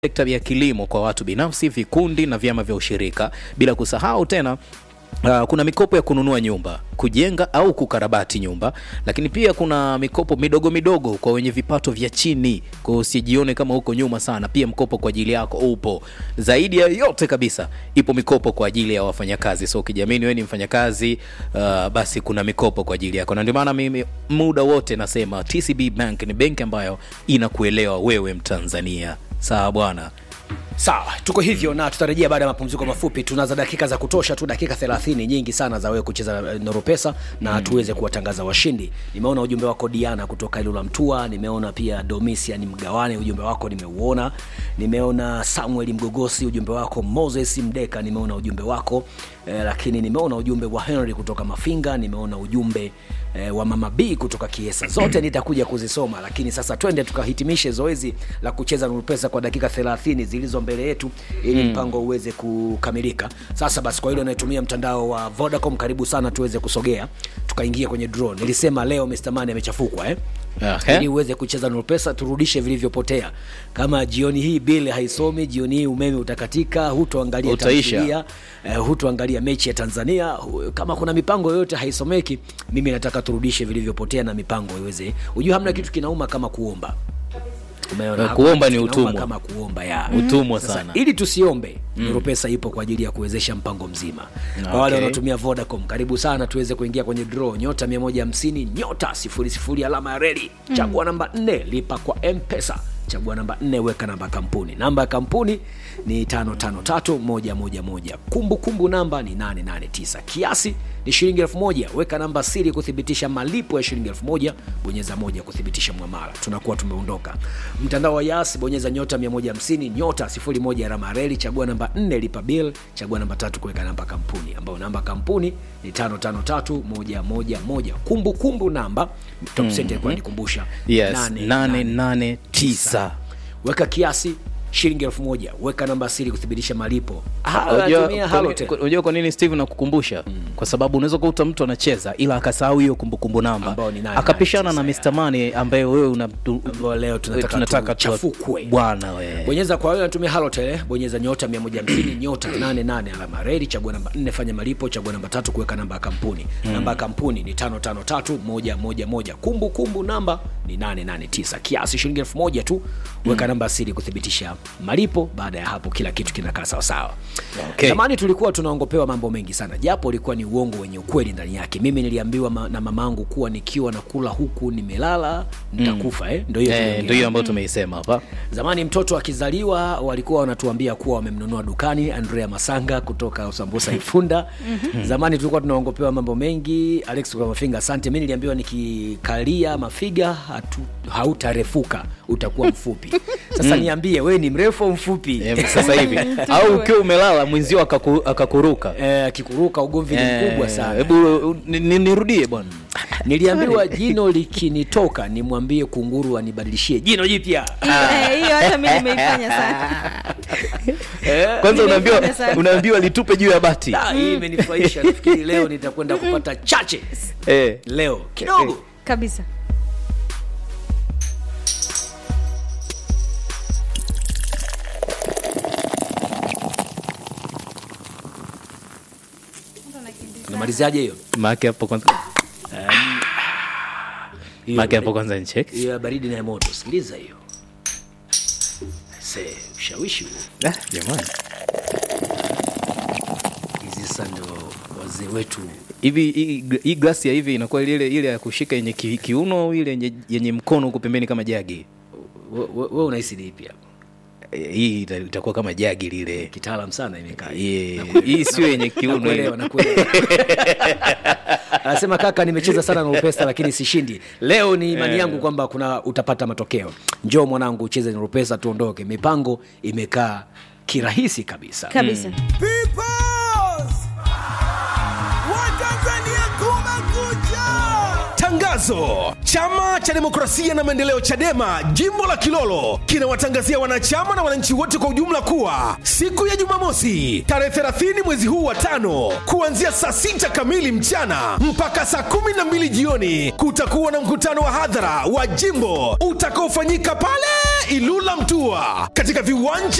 sekta ya kilimo kwa watu binafsi, vikundi na vyama vya ushirika, bila kusahau tena Uh, kuna mikopo ya kununua nyumba, kujenga au kukarabati nyumba, lakini pia kuna mikopo midogo midogo kwa wenye vipato vya chini. Kwa hiyo usijione kama uko nyuma sana, pia mkopo kwa ajili yako upo. Zaidi ya yote kabisa, ipo mikopo kwa ajili ya wafanyakazi. So ukijiamini wewe ni mfanyakazi, uh, basi kuna mikopo kwa ajili yako, na ndio maana mimi muda wote nasema TCB Bank ni benki ambayo inakuelewa wewe Mtanzania. Sawa bwana. sawa tuko hivyo na tutarejea baada ya mapumziko mafupi tunaza dakika za kutosha tu dakika 30 nyingi sana za wewe kucheza eh, noropesa na mm. tuweze kuwatangaza washindi nimeona ujumbe wako diana kutoka ilula mtua nimeona pia domisian mgawane ujumbe wako nimeuona nimeona samuel mgogosi ujumbe wako moses mdeka nimeona ujumbe wako eh, lakini nimeona ujumbe wa henry kutoka mafinga nimeona ujumbe eh, wa mama b kutoka kiesa zote nitakuja kuzisoma lakini sasa twende tukahitimishe zoezi la kucheza nurupesa kwa dakika 30 zilizo mbele yetu ili mpango uweze kukamilika sasa basi kwa hilo anayetumia mtandao wa vodacom karibu sana tuweze kusogea tukaingia kwenye draw nilisema leo Mr. Mane amechafukwa eh? Okay. ili uweze kucheza nurupesa turudishe vilivyopotea kama jioni hii bili haisomi jioni hii umeme utakatika hutoangalia Utaisha. tamthilia, eh, hutoangalia mechi ya tanzania hu- kama kuna mipango yoyote haisomeki mimi nataka turudishe vilivyopotea na mipango iweze ujua hamna kitu kinauma kama kuomba Umeona? Eh, Hakuna kuomba kitu ni kinauma utumwa. kama kuomba ya Utumwa Sasa, sana. ili tusiombe mm. pesa ipo kwa ajili ya kuwezesha mpango mzima kwa wale Okay. wanaotumia vodacom karibu sana tuweze kuingia kwenye draw nyota 150 nyota 00 alama ya reli chagua namba 4 lipa kwa mpesa chagua namba 4 weka namba ya kampuni namba ya kampuni ni 553111 kumbukumbu namba ni 889 kiasi ni shilingi 1000 weka namba siri kuthibitisha malipo ya shilingi 1000 bonyeza moja kuthibitisha mwamala tunakuwa tumeondoka mtandao wa yas bonyeza nyota 150 nyota 01 alama ya reli chagua namba 4 lipa bill chagua namba tatu kuweka namba kampuni ambayo namba ya kampuni ni 553111 kumbukumbu namba top mm-hmm. ilikuwa nikumbusha Yes, nane, 889. weka kiasi shilingi elfu moja weka namba siri kuthibitisha malipo Ah, Unajua anatumia kwa- Halotel. kwa- unajua kwa nini Steve nakukumbusha? Kwa sababu unaweza kukuta mtu anacheza ila akasahau hiyo kumbukumbu namba, Ambao ni nane, akapishana nane, na tisa, Mr. Money ambaye wewe una tu- Ambao leo tunataka tunataka tu- tuchafukwe. bwana we. bonyeza kwa wale wanatumia halotel eh, bonyeza nyota 150 nyota 88 alama redi chagua namba 4 fanya malipo chagua namba tatu kuweka namba ya kampuni mm. namba ya kampuni ni 553111 kumbu kumbu namba ni 889 kiasi shilingi 1000 tu weka mm. namba siri kuthibitisha malipo baada ya hapo kila kitu kinakaa sawasawa Okay. zamani tulikuwa tunaongopewa mambo mengi sana japo ulikuwa ni uongo wenye ukweli ndani yake mimi niliambiwa ma, na mamangu kuwa nikiwa nakula huku nimelala nitakufa mm. eh? ndo hiyo Eh, tuliongea. ndio hiyo ambayo tumeisema hapa. zamani mtoto akizaliwa walikuwa wanatuambia kuwa wamemnunua dukani andrea masanga kutoka sambusa ifunda zamani tulikuwa tunaongopewa mambo mengi alex kwa mafinga asante mi niliambiwa nikikalia mafiga hatu, hautarefuka utakuwa mfupi sasa niambie wewe ni mrefu au mfupi Eh, sasa hivi au ukiwa umelala mwenzio akaku, akakuruka Eh, akikuruka ugomvi ni mkubwa Eh, sana hebu uh, ni- ni- nirudie bwana niliambiwa jino likinitoka nimwambie kunguru anibadilishie jino jipya Hiyo- eh, hiyo hata mi nimeifanya sana kwanza unaambiwa Nimefanya sana. unaambiwa litupe juu ya bati Ah, hii imenifurahisha nafikiri leo nitakwenda kupata chache eh. leo kidogo kabisa namaliziaje hiyo maake hapo kwanza Hiyo maake hapo baridi- kwanza ncheki hiyo ya baridi na ya moto sikiliza hiyo se ushawishi huo ah, jamani hizi sasa ndo wazee wetu hivi hii- hii glasi ya hivi inakuwa ile ile ya kushika yenye ki, kiuno au ile yenye, yenye mkono huku pembeni kama jagi we, we, we unahisi lipi hapo Eh, hii ita- itakuwa kama jagi lile kitaalam sana imekaa Yeah. hii sio yenye kiuno Nakuelewa, ile. nakuelewa. anasema kaka nimecheza sana na upesa lakini sishindi leo ni imani yangu kwamba kuna utapata matokeo njoo mwanangu ucheze na upesa tuondoke mipango imekaa kirahisi kabisa kabisa Peoples! Watanzania kumekucha! Tangazo Tangazo: Chama cha Demokrasia na Maendeleo, CHADEMA, jimbo la Kilolo kinawatangazia wanachama na wananchi wote kwa ujumla kuwa siku ya Jumamosi tarehe 30 mwezi huu wa tano kuanzia saa sita kamili mchana mpaka saa kumi na mbili jioni kutakuwa na mkutano wa hadhara wa jimbo utakaofanyika pale Ilula Mtua katika viwanja